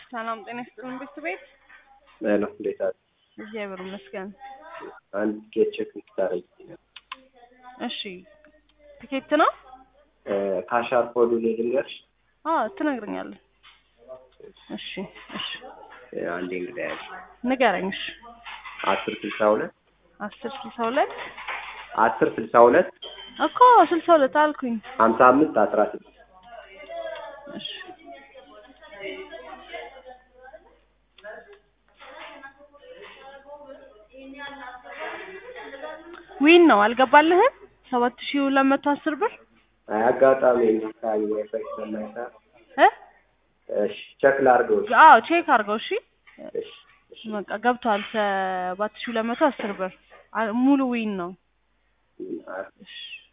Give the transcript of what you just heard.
ሰላም ጤና ይስጥልን ቤተሰቤት ሄሎ እንዴት አለ? እግዚአብሔር ይመስገን። አንድ ቲኬት ቼክ እንድታረጊ እሺ ትኬት ነው? ካሻር ኮዱ ልንገርሽ። አዎ ትነግረኛለህ። እሺ እሺ አንዴ እንግዲህ ያለ ንገረኝ። እሺ አስር ስልሳ ሁለት አስር ስልሳ ሁለት አስር ስልሳ ሁለት እኮ ስልሳ ሁለት አልኩኝ። ሀምሳ አምስት አስራ ስድስት እሺ ዊን ነው አልገባልህም? ሰባት ሺህ ሁለት መቶ አስር ብር አይ አጋጣሚ እንዲታይ ዋይፋይ ስለማይሰራ እ እሺ ቼክ ላድርገው። አዎ ቼክ አድርገው። እሺ እሺ እሺ በቃ ገብቷል። ሰባት ሺህ ሁለት መቶ አስር ብር አ- ሙሉ ዊን ነው። አ- እሺ